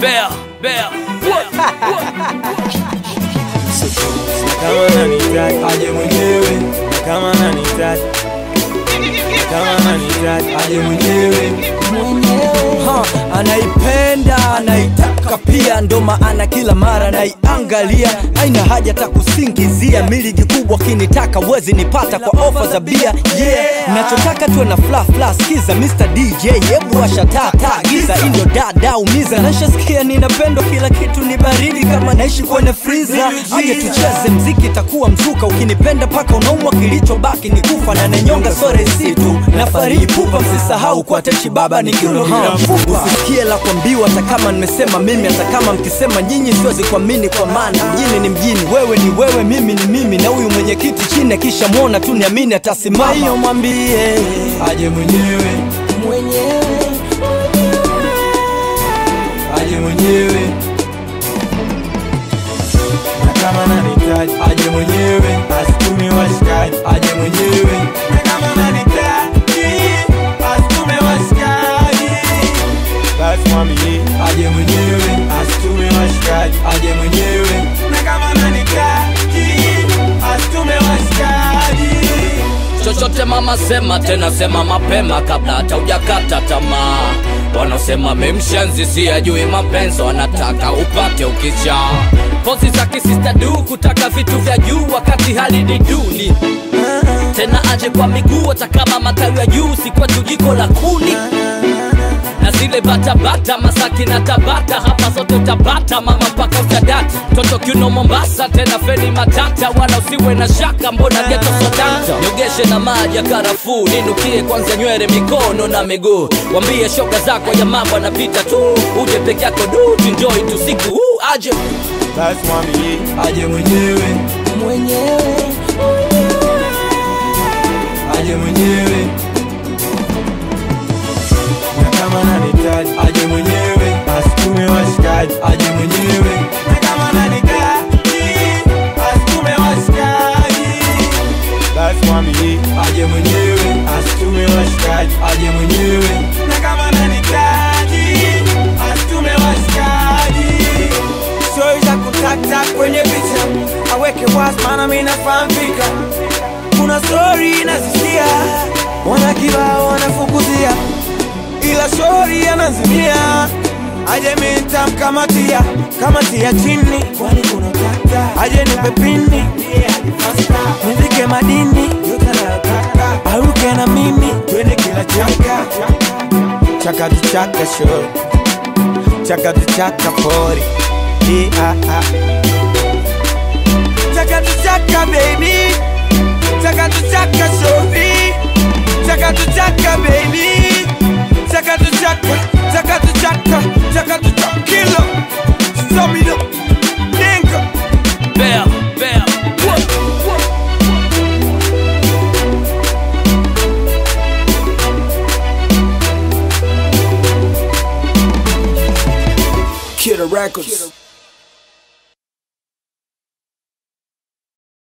Bear, bear, kama nanihitaji aje mwenyewe, kama nanihitaji kama nanihitaji aje mwenyewe. Ha, anaipenda anaitaka pia, ndo maana kila mara naiangalia. Haina haja ta kusingizia, miligi kubwa kinitaka wezi nipata kwa ofa za bia. Yeah, nachotaka tuwe na fla fla, skiza Mr DJ, hebu washa taa taa, giza indio dada umiza. Nashasikia ninapendwa, kila kitu ni baridi kama naishi kwenye friza. Aje tucheze mziki, takuwa mzuka, ukinipenda paka unaumwa, kilichobaki ni kufa na nanyonga sore situ na fariji pupa, msisahau kwa techi baba ni kiuno bila mfupa. Usisikie la kuambiwa, hata kama nimesema mimi, hata kama mkisema nyinyi, siwezi kuamini kwa maana mjini ni mjini, wewe ni wewe, mimi ni mimi, na huyu mwenyekiti chini akisha mwona tu niamini atasimama. Hiyo mwambie aje mwenyewe, aje mwenyewe, na kama nanihitaji aje mwenyewe, asitume washikaji aje mwenyewe, na kama nanihitaji asitume washikaji, basi mwambie aje mwenyewe, asitume washikaji aje mwenyewe, na kama nanihitaji asitume washikaji chochote mama sema tena sema mapema kabla hata hujakata tamaa wanaosema memshenzi si ajui mapenzi wanataka upate ukicha pozi za kisista du kutaka vitu vya juu wakati hali ni duni tena aje kwa miguu hata kama matawi ya juu si kwetu jiko la kuni na zile batabata masaki na tabata hapa zote utapata mama mpaka utadata toto kiuno mombasa tena feni matata wala usiwe na shaka mbona geto sodata nyogeshe na maji ya karafuu ninukie kwanza nywele mikono na miguu wambie shoga zako ya mambo anapita tu uje peke yako du tunjoi tu siku huu aje basi mwambie aje mwenyewe, aje mwenyewe, na kama nanihitaji aje mwenyewe, asitume washikaji aje mwenyewe, na kama nanihitaji asitume washikaji, basi mwambie aje mwenyewe, asitume washikaji aje mwenyewe, na kama nanihitaji asitume washikaji Story za kutakta kwenye picha aweke wazi, maana mimi nafahamika. Kuna story nazisikia, wana kibao wanafukuzia, ila story anazimia. Aje mimi nitamkamatia, kamatia chini, kwani kuna utata. Aje nipe pini, nivike madini, yote anayotaka. Aruke na mimi, twende kila chaka chaka tu chaka show chaka tu chaka pori yeah, ah, ah. chaka tu chaka baby chaka tu chaka sorry chaka tu chaka baby chaka tu chaka chaka tu chaka chaka tu chaka kilo stop me up dingo bear, bear. Kid Records